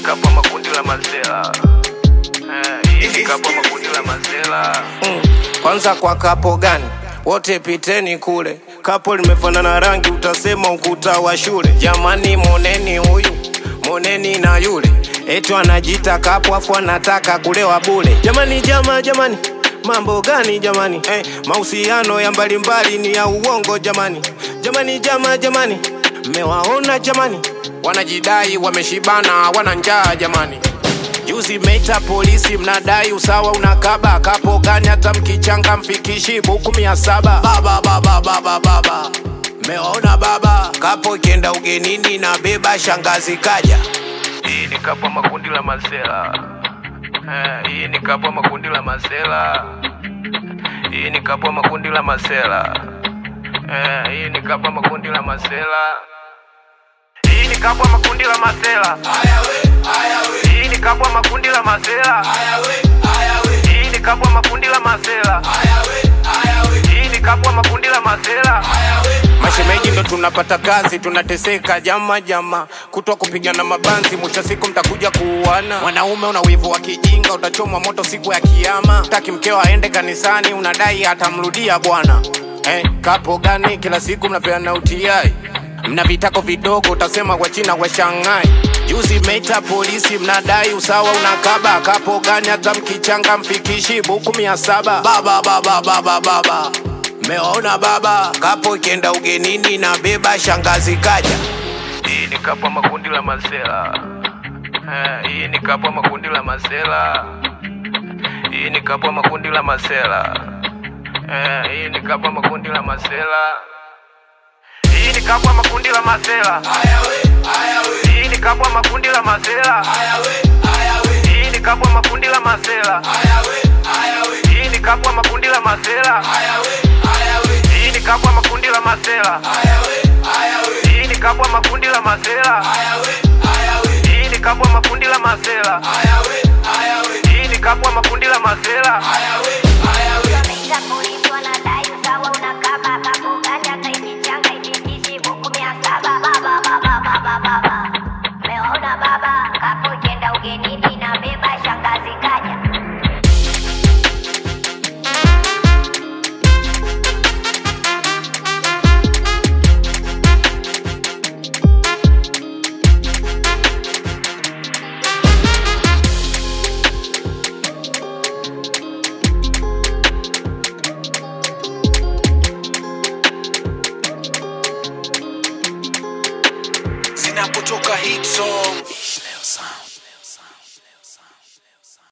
kapo makundi la mazela Eh, hii ni kapo makundi la mazela Mm. Kwanza kwa kapo gani? Wote piteni kule. Kapo limefanana rangi, utasema ukuta wa shule. Jamani, moneni huyu, moneni na yule, eti anajita kapo afu anataka kulewa bule. Jamani, jama, jamani, mambo gani jamani? Eh, mahusiano ya mbalimbali ni ya uongo jamani. Jamani, jama, jamani, mmewaona jamani, wanajidai wameshibana, wana njaa jamani. Juzi meita polisi mnadai usawa unakaba kapo gani hata mkichanga mfikishi buku mia saba baba baba baba baba meona baba kapo ikienda ugenini na beba shangazi kaja hii ni kapo makundi la mazela Eh, hii ni kapo makundi la mazela hii ni kapo makundi la mazela Eh, hii ni kapo makundi la mazela hii ni kapo makundi la mazela hii ni kapo makundi la mazela hii ni kapo makundi la mazela hii ni kapo makundi la mazela mashemeji ndo tunapata kazi tunateseka jama jama kutwa kupigana mabanzi mwisho siku mtakuja kuuana mwanaume una wivu wa kijinga utachomwa moto siku ya kiama taki mkeo aende kanisani unadai atamrudia bwana eh, kapo gani kila siku mnapeana utiai mna vitako vidogo utasema wa china wa shanghai juzi meita polisi mnadai usawa unakaba kapo gani hata mkichanga mfikishi buku mia saba baba baba baba baba meona baba kapo ikienda ugenini na beba shangazi kaja hii ni kapo makundi la mazela Eh, hii ni kapo makundi la mazela hii ni kapo makundi la mazela Eh, hii ni kapo makundi la mazela hii ni kapo makundi la mazela hii ni kapo makundi la mazela hii ni kapo makundi la mazela hii ni kapo makundi la mazela hii ni kapo makundi la mazela hii ni kapo makundi la mazela hii ni kapo makundi la mazela hii ni kapo makundi la mazela Maisha polisi wanadai usawa unakaba kapo gani hata ikichanga ikikishi buku mia saba baba baba baba baba meona baba kapo ikienda ugenini na beba shangazi kaja zinapotoka hit song